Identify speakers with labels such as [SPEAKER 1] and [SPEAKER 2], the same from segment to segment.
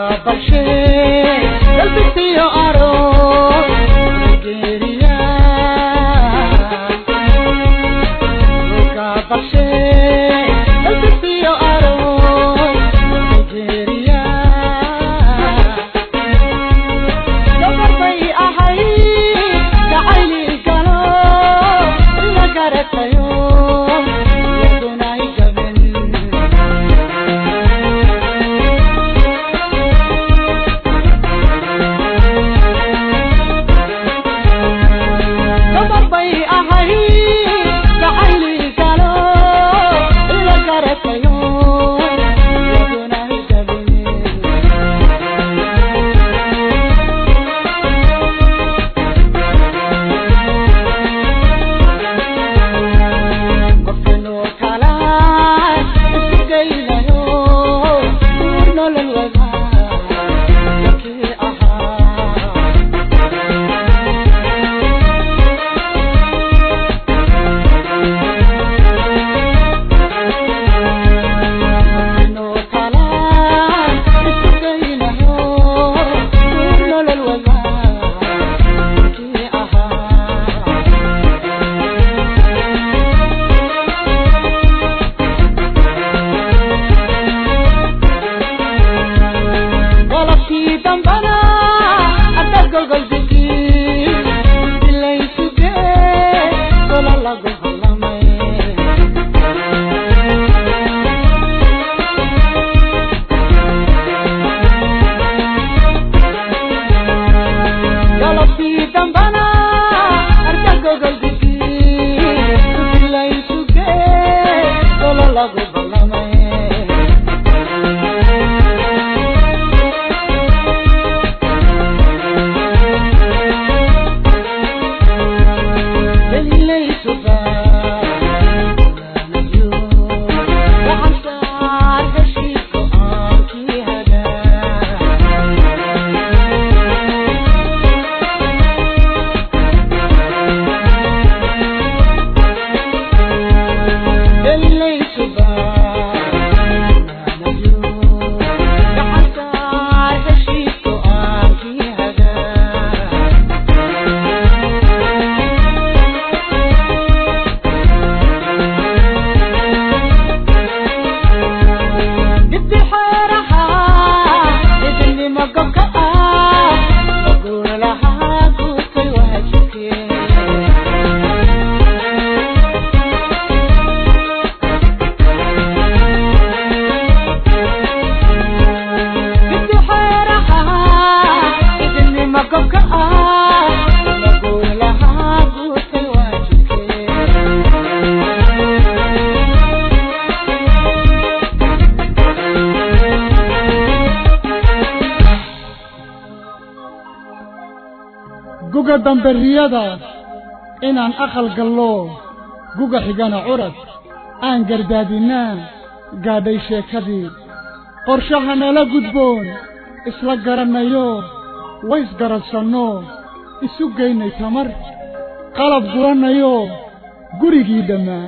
[SPEAKER 1] guga damberiyada inaan aqal gallo guga xigana curad aan gardaadinaa gaadhay sheekadii qorshaha nala gudboon isla garannayo waysgaradsanno isu geynay tamar qalab gurannayo gurigii dhammaa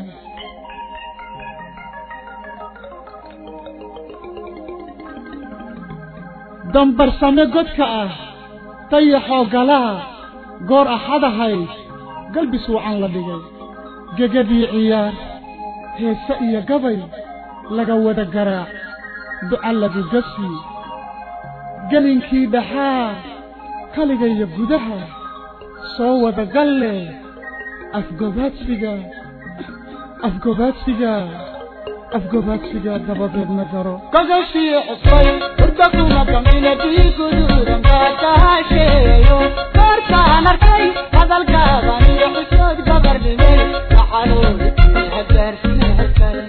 [SPEAKER 1] dambarsame godka ah dayaxoo galaha goor axadahayd galbis wacan la dhigay gegadii ciyaar heese iyo gabay laga wada garaac duca lagu gasi gelinkii dhaxaa kaligaiyo gudaha soo wada galle afgobaadsiga afgobaadsiga afgobaadsiga dabadeedna garo
[SPEAKER 2] gogashii cusbay hurda kuma kamina diiguduudan kaakaasheeyo goortaan arkay hadalkaadan iyo xusood gabardhimay waxanuudi hagaarsiin hakale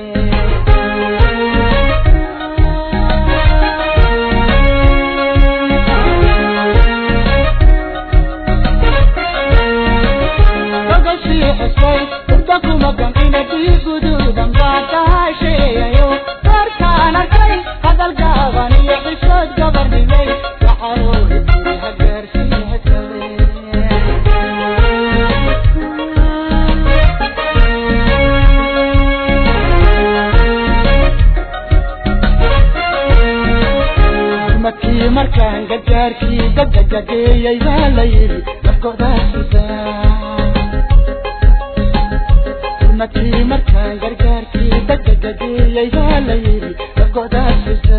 [SPEAKER 2] gogashii cusbay hurda kuma kamina diiguduudan kaakaasheeyo goortaan arkay hadalkaadan iyo xusood gabardhimay waxanuudi markaan gargaarkii gagagageeyey baa la yidhi nafgodaasisa markii markaan gargaarkii gagagageeyey baa la yidhi nafgodaasisa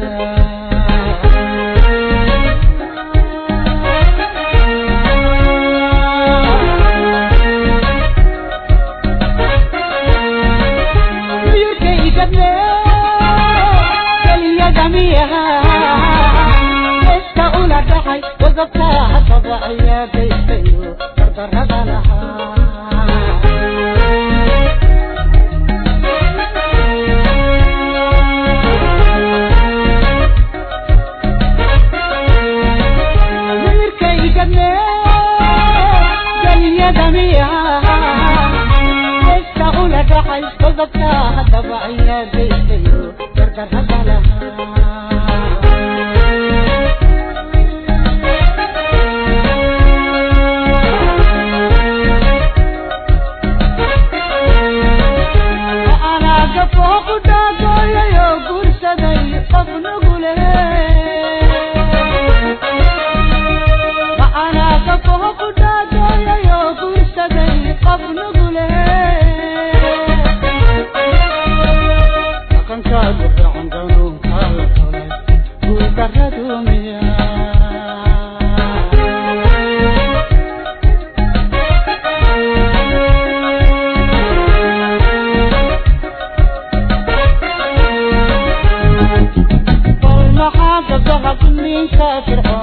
[SPEAKER 2] فرعون